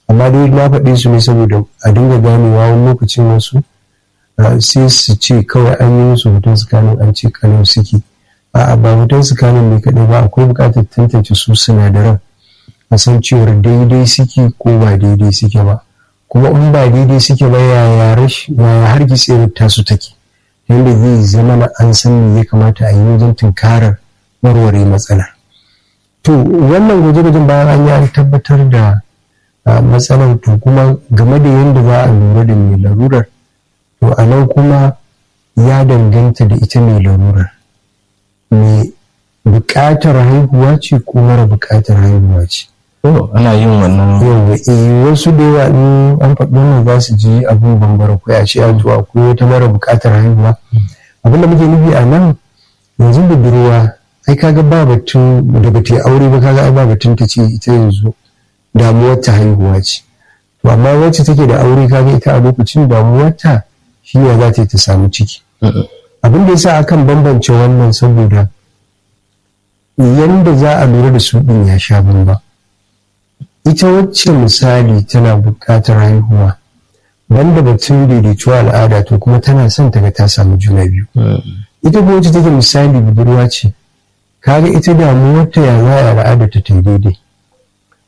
amma dai na faɗe su ne saboda a dinga ganewa wani lokacin wasu sai su ce kawai an yi musu hoton sikanin an ce kanin suke a'a ba hoton sikanin ne kaɗai ba akwai buƙatar tantance su sinadaran a san cewar daidai suke ko ba daidai suke ba kuma in ba daidai suke ba yaya har gitsewar tasu take yadda zai zama na an san me ya kamata a yi wajen tunkarar warware matsalar to wannan gwaje-gwajen bayan an yi an tabbatar da matsalar to kuma game da yadda za a lura da mai larurar to a nan kuma ya danganta da ita mai larurar mai buƙatar haihuwa ce ko mara buƙatar haihuwa ce ana yin wannan yawa eh wasu da yawa in an faɗi wannan za su ji abin bambara ko a ce a to akwai wata mara buƙatar haihuwa abin da muke nufi a nan yanzu budurwa ai kaga ba batun da ba ta aure ba kaga ai ba batun ta ce ita yanzu damuwar ta haihuwa ce to amma wacce take da aure kaga ita a lokacin damuwar ta shi ne za ta yi ta samu ciki abin da yasa akan bambance wannan saboda yanda za a lura da su din ya sha bamba ita wacce misali tana buƙatar haihuwa wanda batun daidaituwa al'ada to kuma tana son ta ga ta samu juna biyu ita kuma wacce take misali budurwa ce kaga ita damuwarta ya za a al'ada ta ta daidai